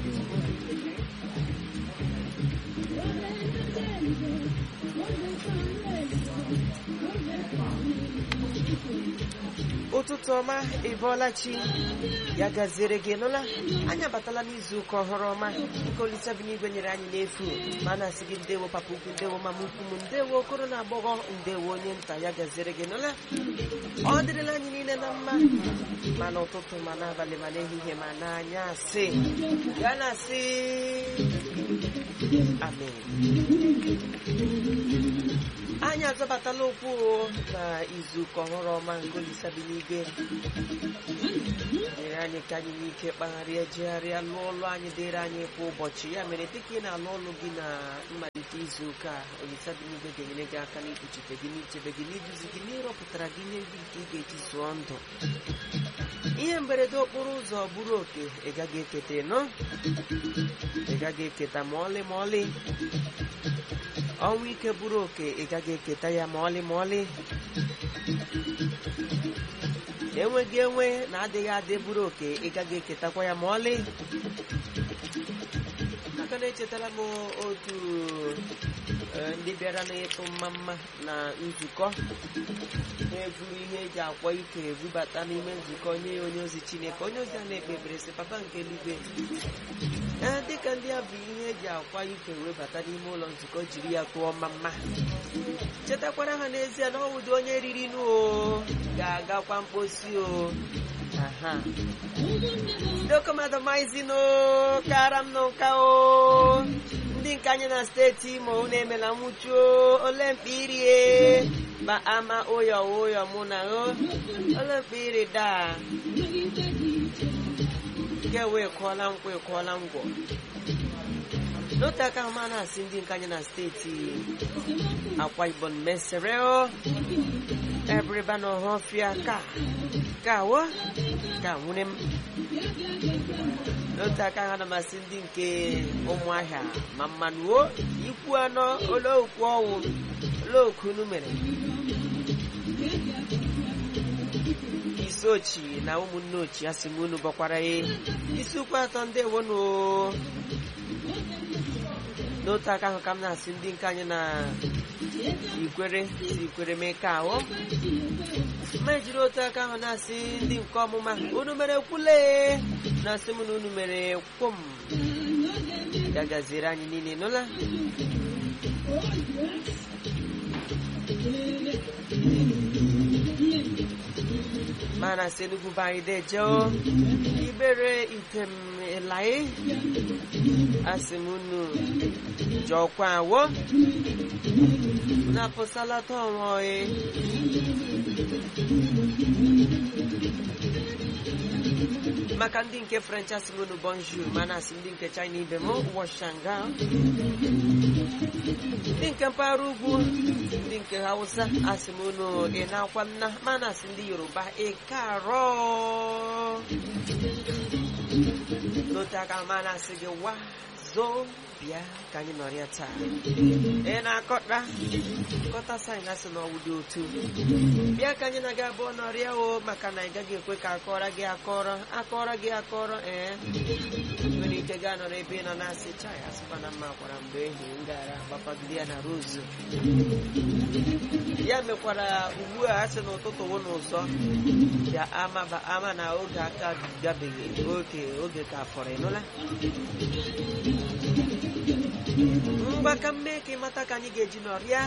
ụtụtụ ọma ịbọọla chi ya gaziere gị nụla anyị abatala n'izu ụka ọhụrụ ọma nke olisa bi n'igwe nyere anyị n'efu ma a na-asị gị ndewo papa ukwu ndewo mama ukwu m ndewo okoro na agbọghọ ndewo onye nta ya gaziere gị nụla ọ dịrịla anyị niile na mma ma n'ụtụtụ ma n'abalị ma n'ehihie ma n'anyasị ya na-asị amen anyị azọbatala okwu na izuụka ọhụrụ ọma nke olisa bi n'igwe nyere anyị ka anyị nwee ike kpagharịa jegharịa lụọ ọlụ anyị dịrị anyị kwa ụbọchị ya mere dịka ị na-alụ ọlụ gị na mmalite izuụka a olisa bi n'igwe ga-enyere gị aka n'ikpuchite gị n'ichebe gị n'iduzi gị n'ịrọpụtara gị ihe ndị nke ị ga-eji zụọ ndụ ihe mberede okporo ụzọ bụrụ oke ị gaghị eketa nọ ị gaghị eketa ma ọlị ma ọlị ọnwụ ike bụrụ oke ị gaghị eketa ya ma ọlị ma ọlị enweghị enwe na adịghị adị bụrụ oke ị gaghị eketakwa ya ma ọlị aka na-echetara m otu eh, ndị bịara n'ịtụ mmamma na nzukọ na-eburu ihe eji akwa ike ebubata n'ime nzukọ nye ya onye ozi chineke onye ozi a na-ekpe ekpere sị papa nke eluigwe ee dịka ndị a bụ ihe eji akwa ike webata n'ime ụlọ nzukọ jiri ya tụọ mmamma chetakwara ha n'ezie na ọwụdị onye riri nụ o ga-agakwa mposi o aha dokomadomaizinụ kara m nụ nka o ndị nke anyị na steeti imo unu emela nwụchuo ole mkpa irie ma ama ụyọ ụyọ mụ na o ole mkpa iri daa nke wee kụọla nkwụ ekụọla ngwọ n'otu aka ahụ ma na-asị ndị nke anyị na steeti akwa ibom mesere o ebriba na ọhọfịa ka ka wo ka nwere m n'otu aka ha na masị ndị nke ụmụahịa ma mmanụ o ikwu anọ oleokwu ọnwụ oleokwu unu mere isi ochi na ụmụnne ochi asị m unu bọkwara ya isi ukwu atọ ndị ewonu n'otu aka ahụ ka m na-asị ndị nke anyị na ikwere si ikwere mee ka ahụ ma ejiri otu aka ahụ na-asị ndị nke ọmụma unu mere kwule na-asị m na unu mere kwom ya gaziere anyị niile nụla ma na-asị enugwu be anyị dejeo ibere item ịlaị asị m unu jọkwa awo na-apụsalata ọnwa maka ndị nke french asị m unu bonjour ma na-asị ndị nke china ibe m washanga ndị nke mpaghara ugwu ndị nke hausa asị m unu ị na-akwa nna ma na-asị ndị yoruba ịkarọ n'otu aka ma na-asị gị wa zoo bịa ka anyị nọrịa taa ị na-akọta nkọta saịn asị na ọwụ dị otu bịa ka anyị na-aga abụọ nọrịa o maka na ị gaghị ekwe ka akọrọ gị akọrọ akọrọ gị akọrọ ee nwere ike gaa nọrọ ebe ị nọ na-asị chai asịkwa na mma gwara mgbe ehi m gara gbapagide ya na rozu ya mekwara ugbu a asị n'ụtụtụ wụ n'ụzọ bịa ama ba ama na oge aka gabeghị oge oge ka fọrọ ịnụla mgbaka mme ka ịmata ka anyị ga-eji nọrịa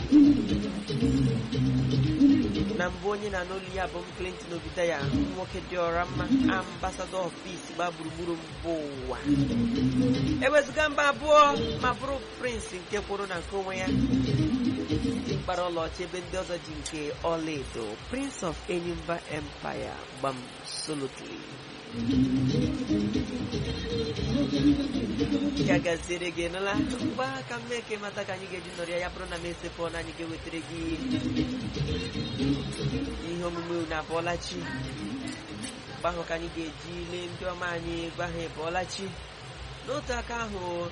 na mbụ onye na n'olu ya bụ m Clinton Obidaya nwoke dị ọra mma ambasadọ of peace gba gburugburu mba ụwa ewezụga mba abụọ ma bụrụ prince nke kwụrụ na nke onwe ya mkpara ọlaọcha ebe ndị ọzọ ji nke ọlaedo prince of enyimba empire gbam solotly ya gaziere gị nụla mgbe aka mme ka ịmata ka anyị ga-eji nọrọ ya ya bụrụ na m esepụ na anyị ga-ewetara gị ihe omume na abụọlachi mgbe ahụ ka anyị ga-eji lee ndị ọma anyị gwa ha ịbụọlachi n'otu aka ahụ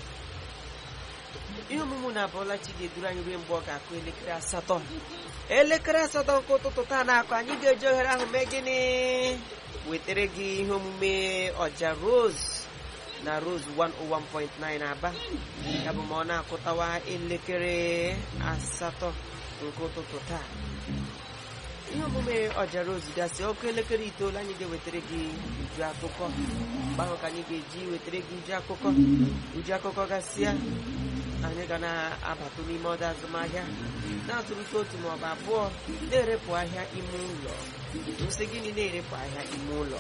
ihe omume na abụọlachi ga-eduru anyị ruo mgbe ọ ga-akụ elekere asatọ elekere asatọ nke ụtụtụ taa na-akụ anyị ga-eji ohere ahụ mee gịnị wetara gị ihe omume ọja rose na Rose 101.9 Aba ya bụ ma ọ na-akụtawa elekere asatọ nke ụtụtụ taa ihe omume ọjara ozu gasị ọkụ elekere itoolu anyị ga-ewetara gị uju akụkọ mgbe ahụ ka anyị ga-eji wetara gị uju akụkọ uju akụkọ gasịa anyị ga na-abatụ n'ime ọdọ azụmahịa na-atụrụta otu maọbụ abụọ na-erepụ ahịa ime ụlọ nsị gịnị na-erepụ ahịa ime ụlọ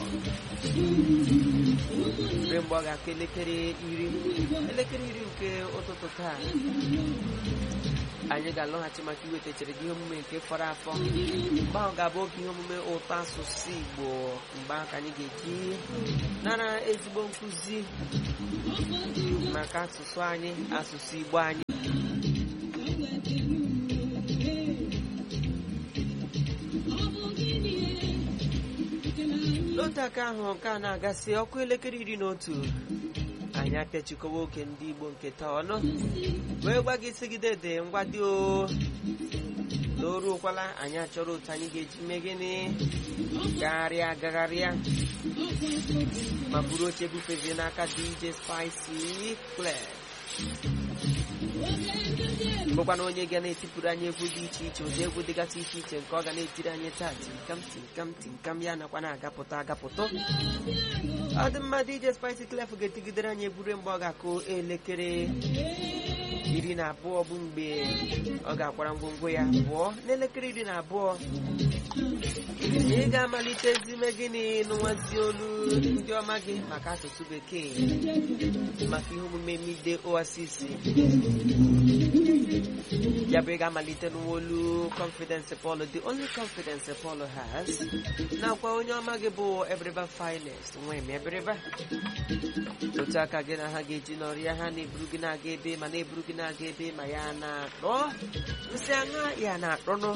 mgbe mgbe ọ ga-akụ elekere iri elekere iri nke ụtụtụ taa anyị ga-alọghachi maka iwetachara gị ihe omume nke fọrọ afọ mgbe ahụ ga-abụ oge ihe omume ụtọ asụsụ Igbo mgbe ahụ ka anyị ga-eji nara ezigbo nkụzi maka asụsụ anyị asụsụ Igbo anyị n'otu aka ahụ nke a na-agasị ọkụ elekere iri na otu anyị apịachikọwa oge ndị Igbo nke taa ọnụ wee gwa gị sigide dị ngwa dị o n'oru ụkwala anyị achọrọ otu anyị ga-eji mee gịnị gagharịa gagharịa ma buru oche bufezie n'aka DJ Spicy Clear bụkwana onye ga na-etipụrụ anyị egwu dị iche iche ụdị egwu dịgasị iche iche nke ọ ga na-etiri anyị taa tinkam tinkam tinkam ya nakwa na-agapụta agapụta ọ dị mma DJ Spicy Clef ga-etigidere anyị egwure mgbe ọ ga-akụ elekere iri na abụọ bụ mgbe ọ ga-akwara ngwongwo ya pụọ n'elekere iri na abụọ ị ga-amalite ezime gịnị n'nwazi olu ndị ọma gị maka asụsụ bekee maka ihe omume mide oasis ya bụ ị ga-amalite n'olu confidence Paul the only confidence Paul has nakwa onye ọma gị bụ Eberiba finest nwee m Eberiba otu aka gị na ha ga-eji n'ọrịa ha na-eburu gị na-aga ebe ma na-eburu gị na-aga ebe ma ya na-akpọ nsị aṅa ya na-akpọnụ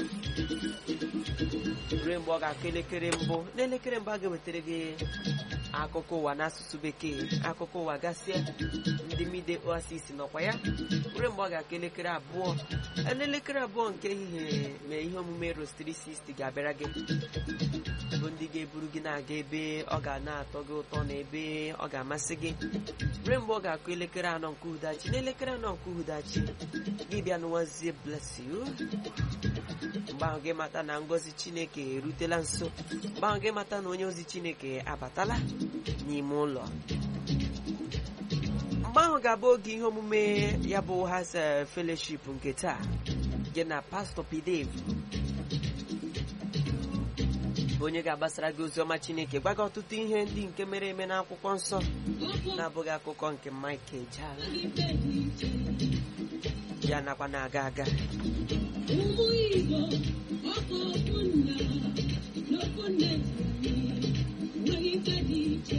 ruo mgbe ọ ga-akụ elekere mbụ n'elekere mbụ a ga-ewetara gị akụkọ ụwa n'asụsụ bekee akụkọ ụwa gasịa ndị mide oasis nọkwa ya ruo mgbe ọ ga-akụ elekere abụọ n'elekere abụọ nke ehihie ma ihe omume ros 360 ga-abịara gị bụ ndị ga-eburu gị na-aga ebe ọ ga na-atọ gị ụtọ na ebe ọ ga-amasị gị ruo mgbe ọ ga-akụ elekere anọ nke uhudachi n'elekere anọ nke uhudachi gị bịa n'ụwazie bless you mgbe ahụ gị mata na ngọzi chineke erutela nso mgbe ahụ gị mata na onye ozi chineke abatala n'ime ụlọ mgbe ahụ ga-abụ oge ihe omume ya bụ has fellowship nke taa gị na pastọ pdv onye ga-agbasara gị oziọma chineke gwa gị ọtụtụ ihe ndị nke mere eme n'akwụkwọ nsọ na-abụghị akụkọ nke Mike Ejeagha ya nakwa na-aga aga ụmụ Igbo ọkụ okwu nna n'okwu nne nweghị ife dị iche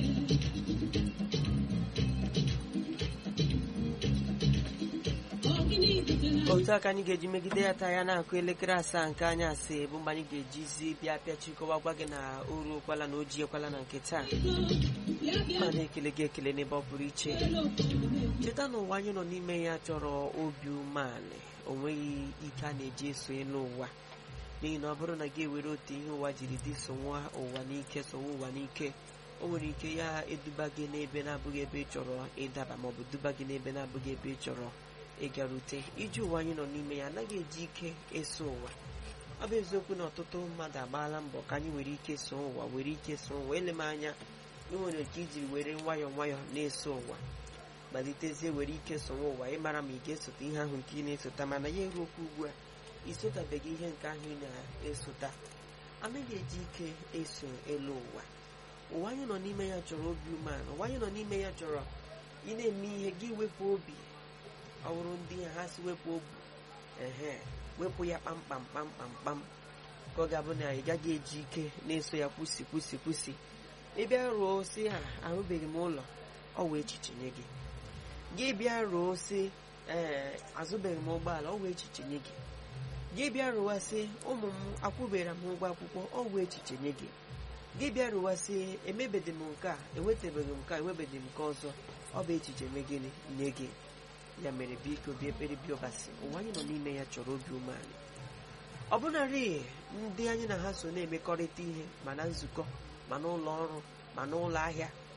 Ọgịnị butere otu aka anyị ga-eji megide ya taa ya na-akụ elekere asaa nke anyị asị bụ mgbe anyị ga-ejizi bịa pịachikọwa gwa gị na o ruokwala na o jiekwala na nke taa ya bịa ma na-ekele gị ekele n'ebe ọ pụrụ iche cheta na ụwa anyị nọ n'ime ya chọrọ obi umeala o nweghị ike a na-eji eso elu ụwa n'ihi na ọ bụrụ na gị ewere otu ihe ụwa jiri dị sonwa ụwa n'ike sonwa ụwa n'ike o nwere ike ya eduba gị n'ebe na-abụghị ebe ị chọrọ ịdaba maọbụ duba gị n'ebe na-abụghị ebe ị chọrọ ịgarute iji ụwa anyị nọ n'ime ya anaghị eji ike eso ụwa ọ bụ eziokwu na ọtụtụ mmadụ agbaala mbọ ka anyị were ike so ụwa were ike so ụwa ele m anya ị nwere ike ijiri were nwayọọ nwayọọ na-eso ụwa malitezie were ike sonwe ụwa ịmara ma ị ga-esota ihe ahụ nke ị na-esota mana ya eruokwu ugbu a isotabeghị ihe nke ahụ ị na-esota anaghị eji ike eso elu ụwa ụwa anyị nọ n'ime ya chọrọ obi umeala ụwa anyị nọ n'ime ya chọrọ ị na-eme ihe gị wepụ obi ọ bụrụ ndị ha si wepụ obi ehe wepụ ya kpamkpam kpamkpam kpam ka ọ ga-abụ na ị gaghị eji ike na-eso ya kwụsị kwụsị kwụsị ị bịa rụọ si ha ahụbeghị m ụlọ ọ wee echiche nye gị gị bịa rụọ si ee azụbeghị m ụgbọala ọ wee echiche nye gị gị bịa rụwa sị ụmụ m akwụbere m ụgwọ akwụkwọ ọ wee echiche nye gị gị bịa rụwa sị emebeghị m nke a enwetabeghị m nke a enwebeghị m nke ọzọ ọ bụ echiche me gịnị nye gị ya mere biko bịa ekpere bịa ọbasi ụwa anyị nọ n'ime ya chọrọ obi umeala ọ bụnarị ndị anyị na ha so na-emekọrịta ihe ma na nzukọ ma n'ụlọ ọrụ ma n'ụlọ ahịa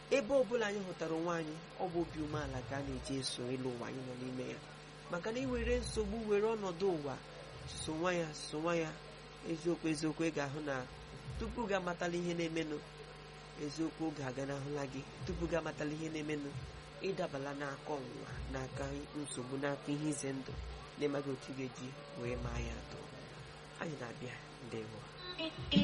ebe ọbụla anyị hụtara onwe anyị ọ bụ obi umeala ka a na-eji eso elu ụwa anyị nọ n'ime ya maka na iwere nsogbu were ọnọdụ ụwa sonwa ya sonwa ya eziokwu eziokwu ị ga-ahụ na tupu gị amatala ihe na-emenụ eziokwu oge aganahụla gị tupu gị amatala ihe na-emenụ ịdabala n'aka ọnwụnwa n'aka nsogbu n'aka ihe ize ndụ na-emaghị otu ị ga-eji wee maa ya atọ anyị na-abịa ndewo